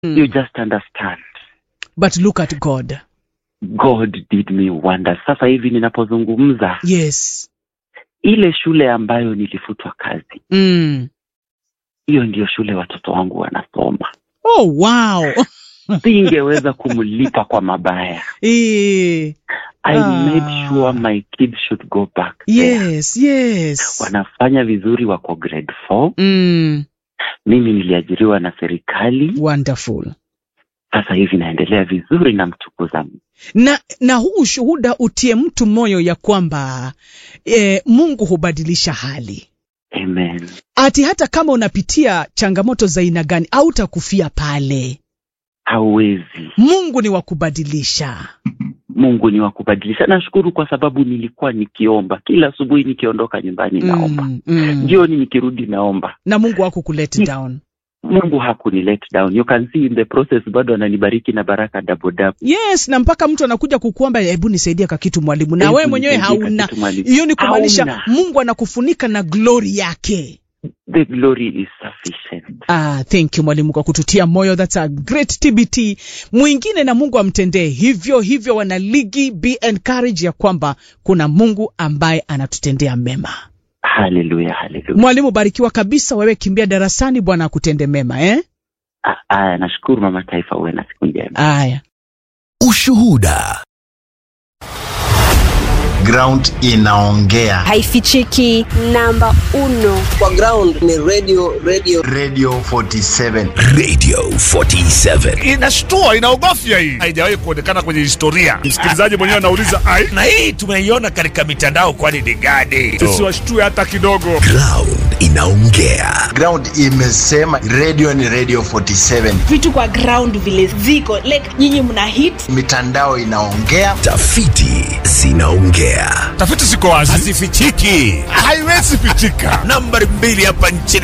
you just understand but look at god god did me wonders sasa hivi ninapozungumza yes ile shule ambayo nilifutwa kazi mm. hiyo ndiyo shule watoto wangu wanasoma oh wow singeweza kumlipa kwa mabaya Eh, i Ah. made sure my kids should go back there. yes yes wanafanya vizuri wako grade four mm. mimi niliajiriwa na serikali wonderful sasa hivi naendelea vizuri na mtukuza Mungu. na na huu ushuhuda utie mtu moyo ya kwamba e, mungu hubadilisha hali amen ati hata kama unapitia changamoto za aina gani au takufia pale hauwezi mungu ni wa kubadilisha mungu ni wa kubadilisha nashukuru kwa sababu nilikuwa nikiomba kila asubuhi nikiondoka nyumbani naomba mm, mm. jioni nikirudi naomba na mungu wako kulet Ni- down mungu hakuni let down you can see in the process bado ananibariki na baraka double double yes na mpaka mtu anakuja kukuomba hebu nisaidia ka kitu mwalimu na Hebu wewe mwenyewe nisaidie hauna kakitu mwalimu. hiyo ni kumaanisha Hauna. mungu anakufunika na glory yake the glory is sufficient Ah, thank you mwalimu kwa kututia moyo that's a great tbt mwingine na mungu amtendee hivyo hivyo wanaligi be encouraged ya kwamba kuna mungu ambaye anatutendea mema haleluya haleluya mwalimu barikiwa kabisa wewe kimbia darasani bwana akutende mema eh? Ah, aya nashukuru mama taifa uwe na siku njema aya Ushuhuda. ground inaongea haifichiki namba uno kwa ground ni radio radio radio 47 Radio 47. inashtua inaogofya hii haijawahi kuonekana kwenye historia msikilizaji mwenyewe anauliza ai Na hii tumeiona katika mitandao kwani ni gani? tusiwashtue hata kidogo Ground inaongea. ground imesema radio ni radio 47 vitu kwa ground vile ziko like nyinyi mna hit mitandao inaongea Tafiti zinaongea. tafiti ziko wazi Hazifichiki. haiwezi pichika Nambari mbili hapa nchini